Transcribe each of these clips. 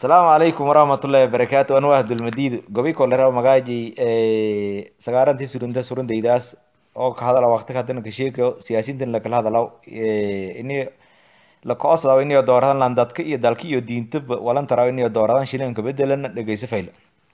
asalaamu calaykum waraxmatullaahi wabarakaatu anu ahdulmadiid gobi kolera magaaji sagaarantii surunta surundaydaas oo ka hadala waqti hadana kasheeko siyaasiintan lakala hadalaw ini lakoosaw iniyo dooradan lan dadka iyo dalka iyo diintaba walantaraw iniyo dooradan shilinka bedelana dhegeyso fayla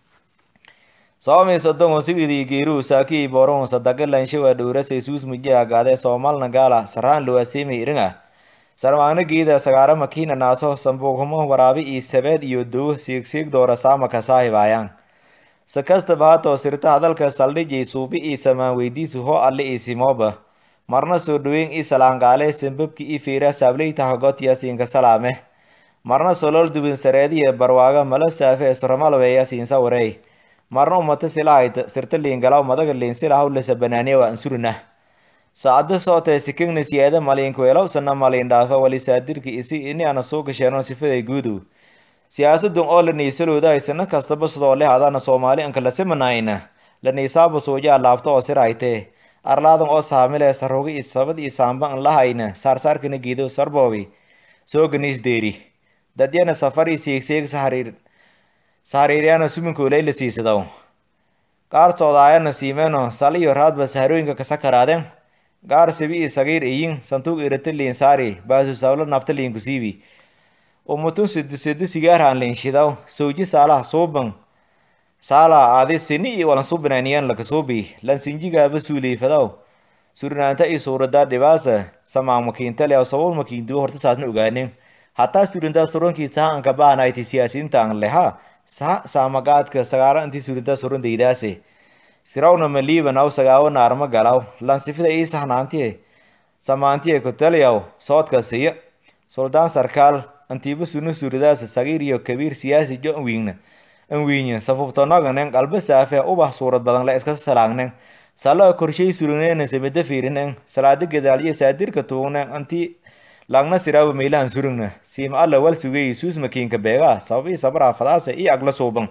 soomay sodon sigidii geeruhu saakii boron sadaka lanshawa dhowrasay suus muji agaade soomalna gaala saraan luwaseemay iringa sarmaagna geeda sagaara makiina naaso sambuuqhumo waraabi iyo sabeed iyo dow siigsiig doora saamaka saahibaayaan si kastaba hatoo sirta hadalka saldhijay suubi iyo samaan weydiisu hoo alle iyo simooba marna soo dhaweyn i salaangaale sambabki i fiira saableytaha gotiya siinka salaame marna solol dubin sareediya barwaaga mala saafe suramalweeya siinsa warey marna umata silahayta sirta liingalaw madaga liinsilahaw lasa banaaniyawa ansurina saacado sootee sikigna siyaada maliinkuelow sana maliin dhaafa wali saadirki isi ini ana soo gasheeno sifaday guudu siyaasadun oo la niisaloodahay sana kastaba sidoo leh adana soomaali anka lasimanayna la niisaaba suujaa laabto oo siraytee arlaadan oo saamile sarugi i sabad i saamba an lahayna saarsaarkana giido sarboobi sooganiis deeri dadyana safar i siigsiig sahariir sahariiryana suminkoolay la siisadaw qaar soodaayana siimeno saliyo raadba saharooyinka kasakaraadeen gaar sibi i sagiir iyin santuuq irata liin saari baasu sablo nafta liin kusiibi umutun sidi sidi sigaarhan liin shidaw sawji saalaha suuban saala aadi sini i walan subinaniyan lakasuubi lan sinjigaaba suuliifadaw surinaanta i suuradaa dhibaasa samaan makiintale aw sabol makiinduba horta saasna ogaanin hataa surintaa surankiisa ha anka baanayti siyaasiyiinta an leha sa saamagaadka sagaara intii surintaa surandaydaase sirawna maliiban aw sagaawana arma galaw lansifida ii sahnaantiye samaantiye kutaliyaw soodka siya suldaan sarkaal antiiba sunu suridaas sagiir iyo kabiir siyaasi jo anwiingna anwiinya safuftonoganen qalba saafe ubah suurad badan la iska salaagnen salo korshay surinena samida fiirinen salaada gadaalyo saadirka tuugnen anti langna siraaba meylahan surigna siima alla wal sugay suus makiinka beega sababii sabraa fadaasa iyo agla suuban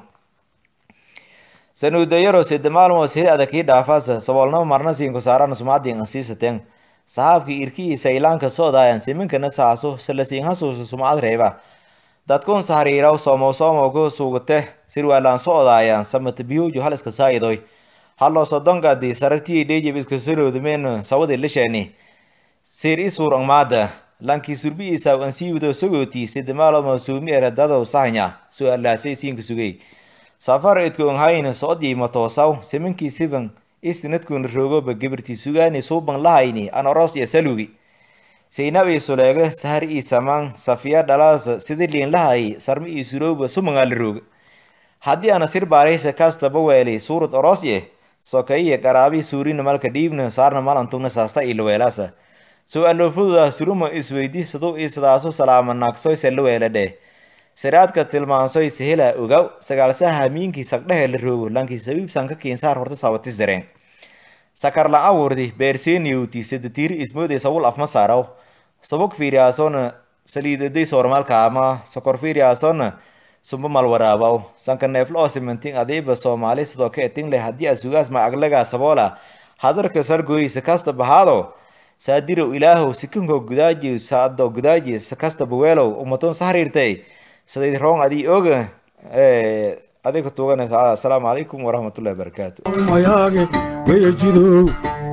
sanuudayaro sida maalmoos hiri adakii dhaafaasa saboolnama marna siinku saarana sumaadiin ansiisateen saxaabkii irkii saylaanka soodaayan siminkana saaso salasiin hasuusa sumcad reeba dadkun sahariiraw soomow soomowka suugate sirwaalaan soodaayan samata biyuuju haliska saayidoy hallo sodonkaadi sarartii dhejib iska saloodumeen sawadi lishani sir i suurang maada lankii surbi isaw ansiiwido sogooti sida maalmo suumi eradadow sahanya su-aalaasay siinka sugay safar idkoon hayna soodii matoosaw siminkii siban isnadkuna roogoba gibirtii sugaani suuban lahayni an oros iyo salugi saynab ii suleega sahar ii samaan safiya dhalaasa sida liin lahay sarmi ii surooba sumangaala rooga haddii ana sir baaraysa kaastaba weeli suurad orosye sokaiya qaraabi suurina malka dhiibna saarna malantugna saasta ii laweelaasa su-aalo fududa suruma isweydi saduu ii sidaasu salaama naagsoyse la weeladhe siraadka tilmaansoy sehela ogaw sagaalsaha hamiinkii sagdhehe la roogo lankii sabiibsan ka kiinsaar horta sabati sareen sakar la awurdi beerseniyowti sadatiiri ismoode sawul afma saaraw sabog fiiriyaasona saliidaday soormaalka ama sokor fiiriyaasona sumba malwaraabaw sanka neeflo oo simantin adiiba soomaali sidoo ka etin leh haddii asugaas ma aglagaa saboola hadarka sargoysa kasta bahaado saadirow ilaahow sikinko gudaaji saado gudaaji sakasta baweelow umaton sahariirtay siday roong adii oga adiga tuuganaysa asalaamu calaykum waraxmatullahi wabarakaatu mayaage weejidow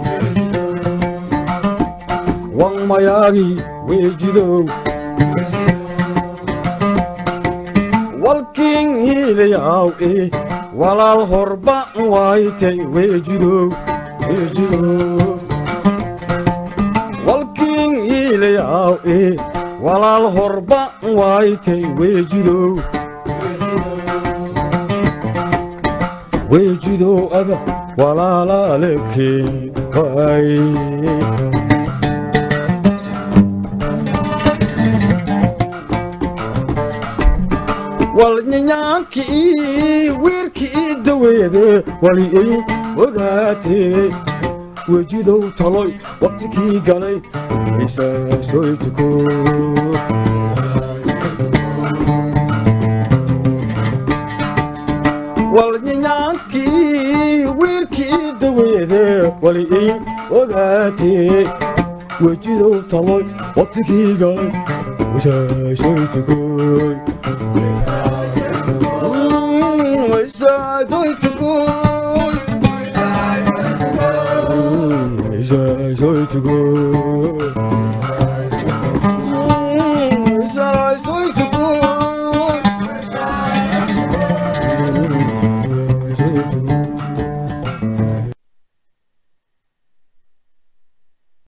wan mayaagi weejidow walkiin hiilayaw e walaal horba waaytay weejidow weejidow walkiin hiilayaw e walaal horba waaytay weejidow weejidow ada walaalaalekeen waay walnyanyaankii wiirkii daweede wali ay ogaatee wejidow taloy waqtikii galay isaasoytuko walnyanyaankii wiirkii daweede wali ay ogaatee wejidow taloy waqtikii galay isaasoytukoy soo tugo